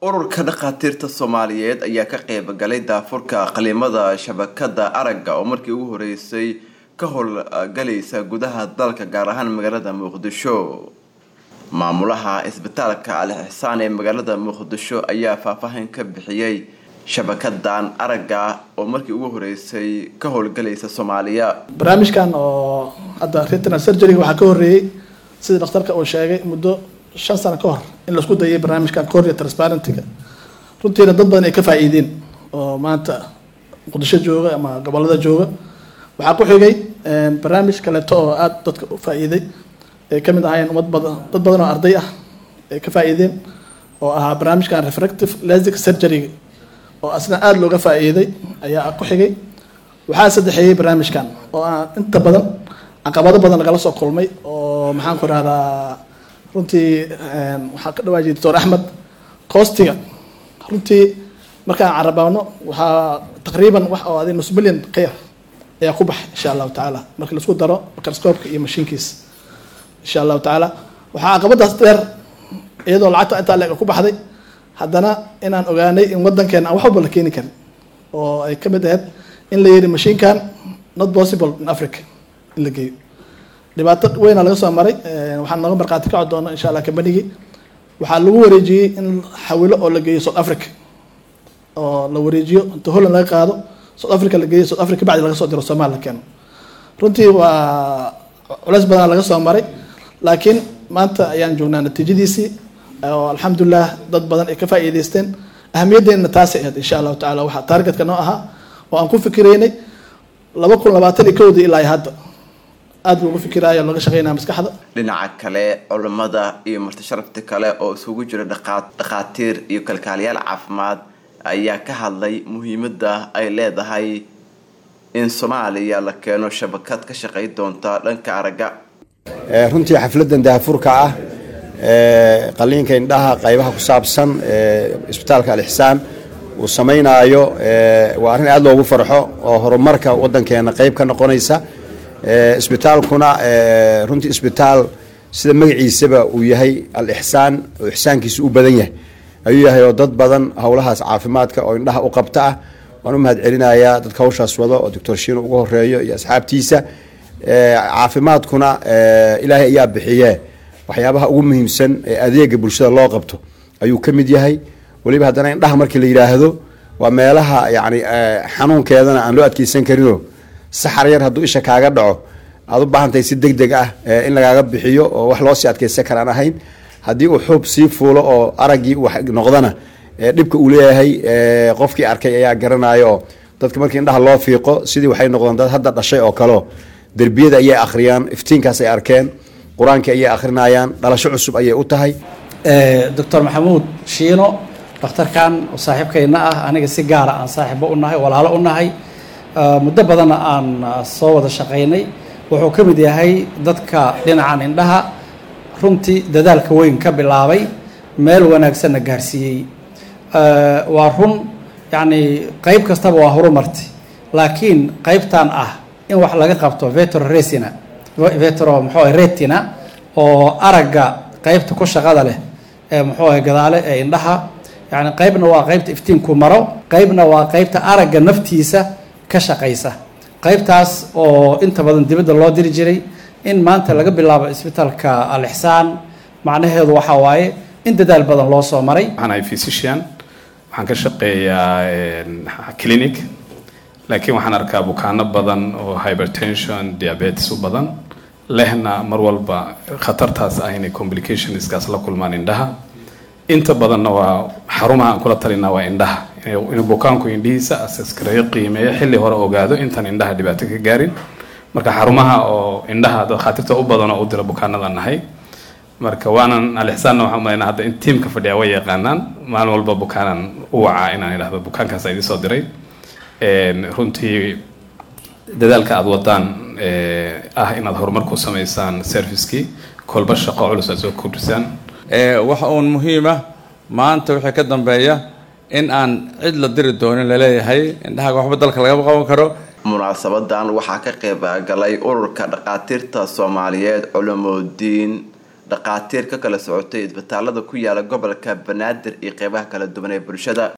ururka dhakhaatiirta soomaaliyeed ayaa ka qeyb galay daafurka qalimada shabakada aragga oo markii ugu horeysay ka howlgalaysa gudaha dalka gaar ahaan magaalada muqdisho maamulaha isbitaalka al ixsaan ee magaalada muqdisho ayaa faahfaahin ka bixiyey shabakadan aragga oo markii ugu horeysay ka howlgalaysa soomaaliya barnaamijkan oo hadda retinal surgery waxaa ka horreeyey sidii dhakhtarka uu sheegay muddo shan sano ka hor in laisku dayay barnaamijkan cornea transparentiga runtiina dad badan ay ka faa-iideen oo maanta muqdisho jooga ama gobolada jooga waxaa ku xigay barnaamij kaleeto oo aada dadka u faa-iiday ay ka mid ahaayeen ummad badan dad badan oo arday ah ay ka faa-iideen oo ahaa barnaamijkan refractive lastic surgery oo asna aada looga faa-iiday ayaa ku xigay waxaa saddexeeyey barnaamijkan oo aan inta badan caqabado badan lagala soo kulmay oo maxaan ku rahdaa runtii waxaa ka dhawaajiyay doctor axmed coostiga runtii markaan carabaano waxaa taqriiban wax oo adi nus milyan ka yar ayaa ku baxay insha allahu tacaala markii laisku daro microscoopka iyo mashiinkiisa insha allahu tacaala waxaa caqabadaas dheer iyadoo lacagta intaa leeg ku baxday haddana inaan ogaanay in wadankeena aan wax walba la keeni karin oo ay ka mid ahayd in la yidhi mashiinkan not possible in africa in la geeyo dhibaato weyna laga soo maray waxaan nooga markhaati kaco doona insha allah kambanigii waxaa lagu wareejiyey in xawilo oo la geeyo south africa oo la wareejiyo inta holland laga qaado south africa la geeyo south africa bacdi laga soo diro somaal la keeno runtii waa culeys badan laga soo maray laakiin maanta ayaan joognaa natiijadiisii oo alxamdulilah dad badan ay ka faa-iideysteen ahamiyaddeena taasay ahayd insha allahu tacala waxaa taargetka noo ahaa oo aan ku fikiraynay laba kun labaatan iyo kowdii ilaa hadda aada buu ugu fikiraayo looga shaqeynaya maskaxda dhinaca kale culimada iyo martisharafti kale oo isugu jira dhakhaatiir iyo kalkaaliyaal caafimaad ayaa ka hadlay muhiimada ay leedahay in soomaaliya la keeno shabakad ka shaqey doonta dhanka aragga runtii xafladan daafurka ah qaliinka indhaha qaybaha ku saabsan isbitaalka alixsaan uu samaynaayo waa arrin aada loogu farxo oo horumarka wadankeena qeyb ka noqonaysa isbitaalkuna runtii isbitaal sida magaciisaba uu yahay al ixsaan oo ixsaankiisa u badan yahay ayuu yahay oo dad badan howlahaas caafimaadka oo indhaha u qabta ah waan u mahad celinayaa dadka hawshaas wado oo doctor shiino ugu horeeyo iyo asxaabtiisa caafimaadkuna ilaahay ayaa bixiye waxyaabaha ugu muhiimsan ee adeega bulshada loo qabto ayuu ka mid yahay weliba haddana indhaha markii la yidhaahdo waa meelaha yani xanuunkeedana aan loo adkeysan karinoo saxar yar hadduu isha kaaga dhaco aad u baahantahay si deg deg ah in lagaaga bixiyo oo wax loo sii adkeysan karaan ahayn haddii uu xuub sii fuulo oo araggii uu noqdana dhibka uu leeyahay qofkii arkay ayaa garanayo oo dadka markii indhaha loo fiiqo sidii waxay noqdeen dad hadda dhashay oo kaleo derbiyada ayay akhriyaan iftiinkaas ay arkeen qur-aankii ayay akhrinayaan dhalasho cusub ayay u tahay doctor maxamuud shiino dhakhtarkan oo saaxiibkayna ah aniga si gaara aan saaxiibo u nahay walaalo u nahay muddo badanna aan soo wada shaqaynay wuxuu ka mid yahay dadka dhinacan indhaha runtii dadaalka weyn ka bilaabay meel wanaagsanna gaarsiiyey waa run yacni qeyb kastaba waa horumartay laakiin qeybtan ah in wax laga qabto vetro resina vetro muxuu retina oo aragga qeybta ku shaqada leh ee muxuu ahay gadaale ee indhaha yani qeybna waa qeybta iftiinku maro qeybna waa qeybta aragga naftiisa ka shaqaysa qeybtaas oo inta badan dibadda loo diri jiray in maanta laga bilaabo isbitaalka al-ixsaan macnaheedu waxaa waaye in dadaal badan loo soo maray waxaan ahay physician waxaan ka shaqeeyaa clinic laakiin waxaan arkaa bukaano badan oo hypertension diabetes u badan lehna mar walba khatartaas ah inay complicationskaas la kulmaan indhaha inta badanna waa xarumaha aan kula talinaa waa indhaha inuu bukaanku indhihiisa asaskareyo qiimeeyo xilli hore ogaado intaan indhaha dhibaato ka gaarin marka xarumaha oo indhaha dakhaatiirta u badan oo u dira bukaanada nahay marka waanan alixsaanna waxaan umalaynaa hadda in tiimka fadhiya way yaqaanaan maalin walba bukaanan u wacaa inaan idhahdo bukaankaas idin soo diray runtii dadaalka aada wadaan ah inaad horumar ku samaysaan servicekii kolba shaqo culus aad soo kordhisaan waxa uun muhiima maanta wixii ka dambeeya in aan cid la diri doonin laleeyahay indhahaga waxba dalka lagama qaban karo munaasabadan waxaa ka qayb galay ururka dhakhaatiirta soomaaliyeed culamoodiin dhaqaatiir ka kala socotay isbitaalada ku yaala gobolka banaadir iyo qeybaha kala duwan ee bulshada